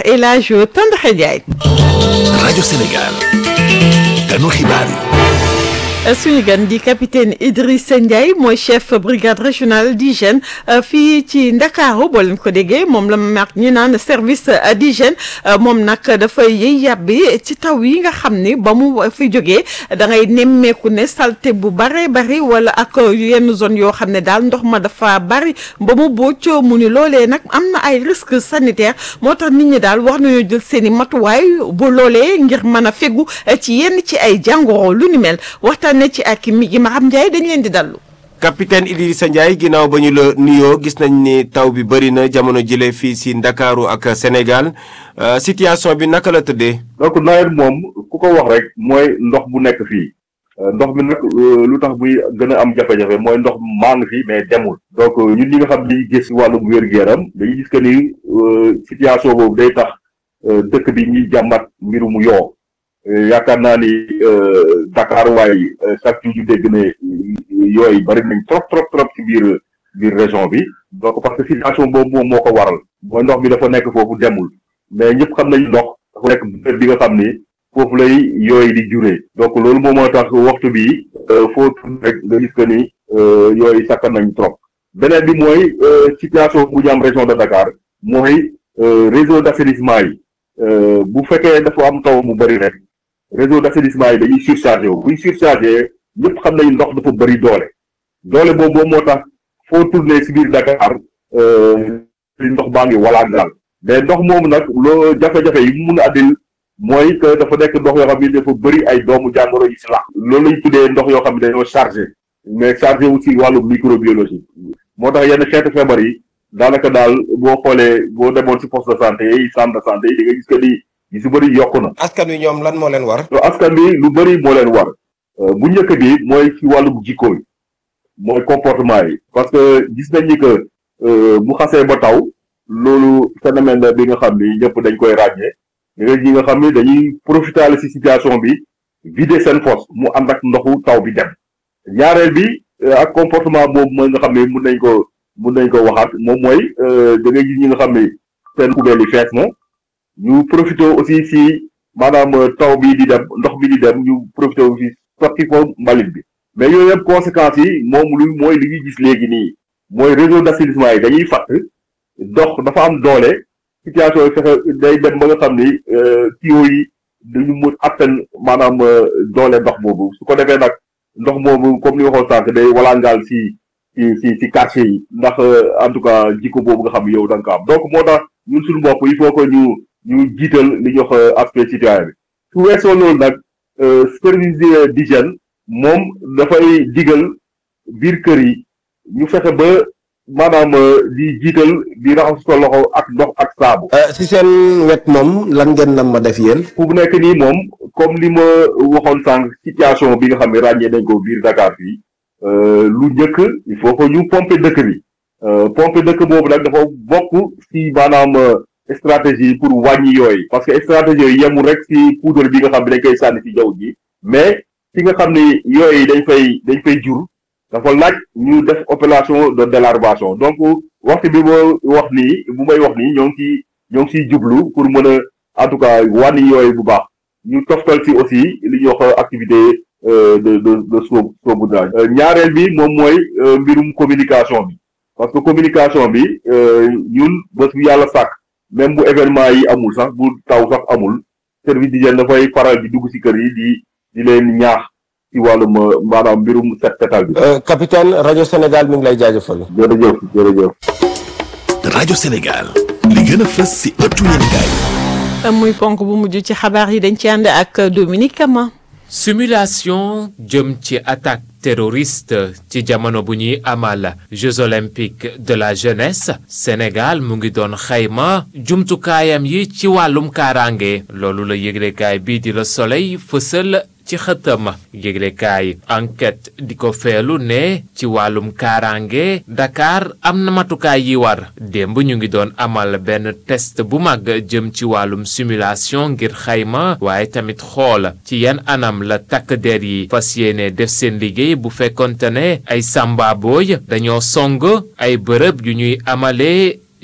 El Hadj Tandakha Ndiaye. rajo Sénégal ganu xibaar yi. suñu gan di capitaine Idrissa Ndiaye mooy chef brigade régionale d'hygiène fii ci Ndakaaru boo leen ko déggee moom la mag ñi naan service d'hygiène moom nag dafay yëy yàbbi ci taw yi nga xam ni ba mu fi jógee da ngay nemmeeku ne salte bu bare bari wala ak yenn zone yoo xam ne daal ndox ma dafa bari ba mu bocc mu ni loolee nag am na ay risques sanitaires moo tax nit ñi daal war nañoo jël seen i matuwaay bu loolee ngir mën a fegu ci yenn ci ay jàngoro lu ni mel waxtaan ne ci ak mi gi Maham Ndiaye dañ leen di dallu capitaine Idrissa Ndiaye ginnaaw ba ñu la nuyoo gis nañ ni taw bi bëri na jamono jëlee fii si Ndakaaru ak Sénégal situation bi naka la tëddee. donc nawet moom ku ko wax rek mooy ndox bu nekk fii ndox mi nag lu tax muy gën a am jafe-jafe mooy ndox maa ngi fi mais demul. donc ñun ñi nga xam ni gis wàllum wér-gu-yaram dañuy gis que ni situation boobu day tax dëkk bi ñuy jàmbat mbirum yoo. yaakaar naa ni Dakar waaye chaque jour ñu dégg ne yooyu bari nañ trop trop trop ci biir biir région bi donc parce que situation boobu moom moo ko waral mooy ndox mi dafa nekk foofu demul mais ñëpp xam nañu ndox dafa nekk bërëb bi nga xam ni foofu lay yooyu di juree donc loolu moom moo tax waxtu bi foo tudd rek nga gis que ni yooyu sakkan nañ trop beneen bi mooy situation bu ñu am région de Dakar mooy réseau d'assainissement yi bu fekkee dafa am taw mu bari rek réseau d'assainissement yi dañuy surchargé wu buy surchargé ñëpp xam nañu ndox dafa bëri doole doole boobu moo tax foo tourné si biir Dakar li ndox baa ngi walaat daal mais ndox moomu nag loo jafe-jafe yi mu mun a addil mooy que dafa nekk ndox yoo xam ne dafa bëri ay doomu jàngoro yi si lax loolu lañ tuddee ndox yoo xam ne dañoo chargé mais chargé aussi wàllu microbiologie moo tax yenn xeetu feebar yi daanaka daal boo xoolee boo demoon si poste de santé yi centre de santé yi di nga gis que ni yi su bëri yokku na. askan wi ñoom lan moo leen war. askan bi lu bëri moo leen war bu njëkk bi mooy ci wàllum jikko yi mooy comportement yi parce que gis nañ ni que bu xasee ba taw loolu phénomène la bi nga xam ni ñëpp dañ koy ràññee nga ñi nga xam ni dañuy profiter ci situation bi vider seen fosse mu ànd ak ndoxu taw bi dem ñaareel bi ak comportement boobu mooy nga xam ne mun nañ ko mun nañ ko waxaat moom mooy da ngay gis ñi nga xam ni seen poubelle yi fees na ñu profité aussi ci maanaam taw bi di dem ndox bi di dem ñu profité aussi sotti ko mbalit bi mais yooyu yëpp conséquences yi moom lu mooy li ñuy gis léegi nii mooy réseau d'assainissement yi dañuy fatt ndox dafa am doole situation yi fexe day dem ba nga xam ni tuyaux yi dañu mun attan maanaam doole ndox boobu su ko defee nag ndox moomu comme ni waxoon sànq day walangaal ci ci ci ci quartier yi ndax en tout cas jikko boobu nga xam yow da nga ko am donc moo tax ñun suñu bopp il faut que ñu ñu jiital li ñuy wax aspect citoyen bi su weesoo loolu nag service d'hygiène moom dafay digal biir kër yi ñu fexe ba maanaam di jiital di raxas ko loxo ak ndox ak saabu. si seen wet moom lan ngeen nam ma def yéen. fu mu nekk nii moom comme li ma waxoon sànq situation bi nga xam ne ràññee nañ ko biir Dakar fii lu njëkk il faut que ñu pomper dëkk bi pomper dëkk boobu nag dafa bokk ci maanaam. stratégie pour wàññi yooyu parce que stratégie yooyu yemul rek ci poudre bi nga xam ne dañ koy sànni ci jaww ji mais fi nga xam ne yooyu dañ fay dañ fay jur dafa laaj ñu def opération de délarvation donc waxtu bi boo wax nii bu may wax nii ñoo ngi ci ñoo ngi ciy jublu pour mën a en tout cas wàññi yooyu bu baax ñu toftal ci aussi li ñuy wax activité de de de soo saupoudrage ñaareel bi moom mooy mbirum communication bi parce que communication bi ñun bés bu yàlla sàkk même bu événement yi amul sax bu taw sax amul service d'hygiène dafay faral di dugg ci kër yi di di leen ñaax ci wàllum maanaam mbirum set setal bi. capitaine rajo Sénégal mi ngi lay jaajëfal. jërëjëf jërëjëf. rajo Sénégal li gën a fës ci ëttu yéenekaay. muy ponk bu mujj ci xabaar yi dañ ci ànd ak Dominique Kama. simulation jëm ci attaque terroriste ci jamono bu ñuy amal Jeux olympiques de la jeunesse Sénégal mu ngi doon xayma jumtukaayam yi ci wàllum kaaraange loolu la yëglekaay bii di la Soleil fësal ci xëtëm yëglekaay enquête di ko feelu ne ci wàllum kaaraange Dakar am na matukaay yi war démb ñu ngi doon amal benn test bu mag jëm ci wàllum simulation ngir xayma waaye tamit xool ci yan anam la takk der yi fas yéene def seen liggéey bu fekkonte ne ay samba booy dañoo song ay bërëb yu ñuy amalee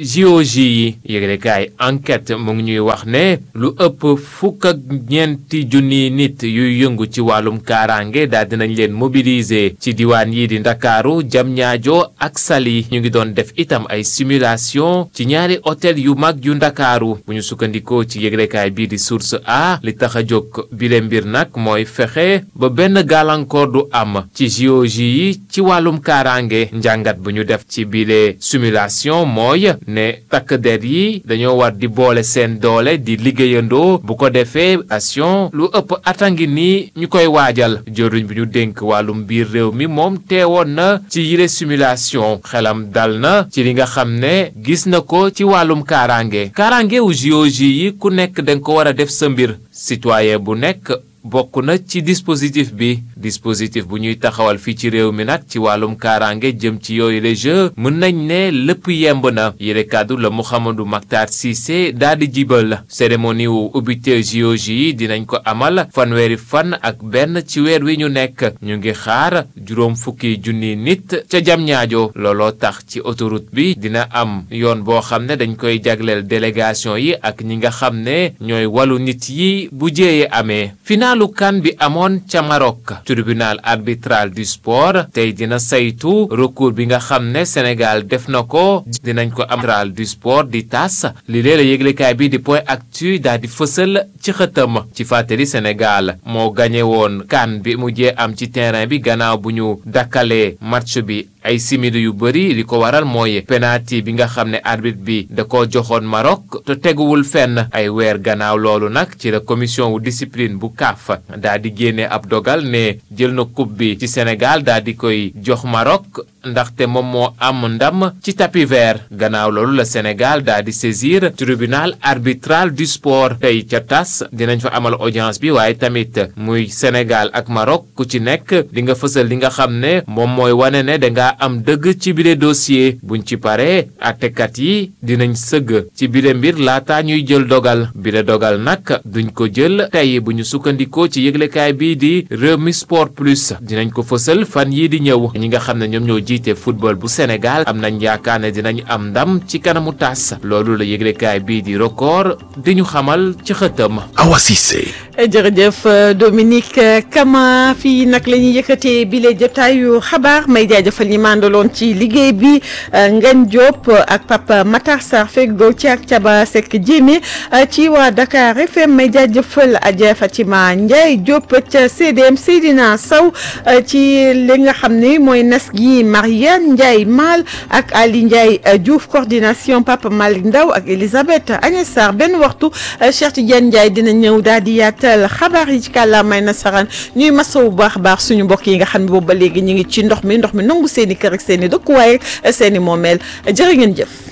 JOJ yi yëglekaay enquête mu ngi ñuy wax ne lu ëpp fukk ak ñeenti junni nit yuy yëngu ci wàllum kaaraange daal dinañ leen mobiliser ci diwaan yi di ndakaaru Diamniadio ak Saly ñu ngi doon def itam ay simulation ci ñaari hôtel yu mag yu ndakaaru bu ñu sukkandikoo ci yëglekaay bii di source a li tax a jóg bile mbir nag mooy fexe ba benn gàllankoor du am ci JOJ yi ci wàllum kaaraange njàngat bu ñu def ci bile simulation mooy ne takk der yi dañoo war di boole seen doole di liggéeyandoo bu ko defee action lu ëpp atangi nii ñu koy waajal jëruñ bi ñu dénk wàllum biir réew mi moom teewoon na ci yile simulation xelam dal na ci li nga xam ne gis na ko ci wàllum kaaraange kaaraange wu JOJ yi ku nekk danga ko war a def sa mbir citoyen bu nekk bokk na ci dispositif bi dispositif bu ñuy taxawal fii ci réew mi nag ci wàllum kaaraange jëm ci yooyu les jeux mën nañ ne lépp yemb na yére kàddu la Mouhamadou Mactar Cissé daal di jibal cérémonie wu ubbite JOJ yi dinañ ko amal fanweeri fan ak benn ci weer wi ñu nekk ñu ngi xaar juróom fukki junni nit ca jam ñaajo looloo tax ci autoroute bi dina am yoon boo xam ne dañ koy jagleel délégation yi ak ñi nga xam ne ñooy walu nit yi bu jéeye amee finaalu kan bi amoon ca Maroc tribunal arbitral du sport tey dina saytu recours bi nga xam ne Sénégal def na ko dinañ ko arbitral du sport di tas li lee la yëglekaay bi di point actu daal di fësal ci xëtam ci fàttali Sénégal moo gañe woon kan bi mujjee am ci terrain bi gannaaw bu ñu dakkalee match bi ay simili yu bëri li ko waral mooy penalty bi nga xam ne arbitre bi da ko joxoon Maroc te teguwul fenn ay weer gannaaw loolu nag ci la commission wu discipline bu CAF daa di génne ab dogal ne jël na coupe bi ci Sénégal daa di koy jox Maroc ndaxte moom moo am ndam ci tapis vert gannaaw loolu la Sénégal daa di saisir tribunal arbitral du sport tey ca tas dinañ fa amal audience bi waaye tamit muy Sénégal ak Maroc ku ci nekk di nga fësal li nga xam ne moom mooy wane ne danga am dëgg ci bile dossier buñ ci paree àttekat yi dinañ sëgg ci bile mbir laata ñuy jël dogal bile dogal nag duñ ko jël tey bu ñu sukkandikoo ci yëglekaay bii di Rewmi Sport Plus dinañ ko fësal fan yii di ñëw ñi nga xam ne ñoom ñoo jiite football bu Sénégal am nañ yaakaar ne dinañ am ndam ci kanamu tas loolu la yëglekaay bii di record di ñu xamal ci xëtam. Awa Cissé. jërëjëf Dominique Kama fii nag la ñuy yëkkatee bile jotaayu xabaar may jaajëfal ñi mandaloon ci liggéey bi Ngagne Diop ak Papa Matar Sarr feggoo ci ak Caba Seck Jéeme ci waa Dakar FM may jaajëfal Adja Fatima Ndiaye Diop ca CDM Seydina Sow ci li nga xam ne mooy nas gi Mariane Ndiaye Mal ak Ali Ndiaye Diouf coordination Papa Malick Ndaw ak Elisabeth Agnès Sarr benn waxtu Cheikh Tidiane Ndiaye dina ñëw daal di yaatal xabaar yi ci kàllaamay nasaraan ñuy masawu baax baax suñu mbokk yi nga xam ne boobu ba léegi ñu ngi ci ndox mi ndox mi nangu seen i kër ak seen i dëkkuwaay ak seen i moomeel jërë ngeen jëf.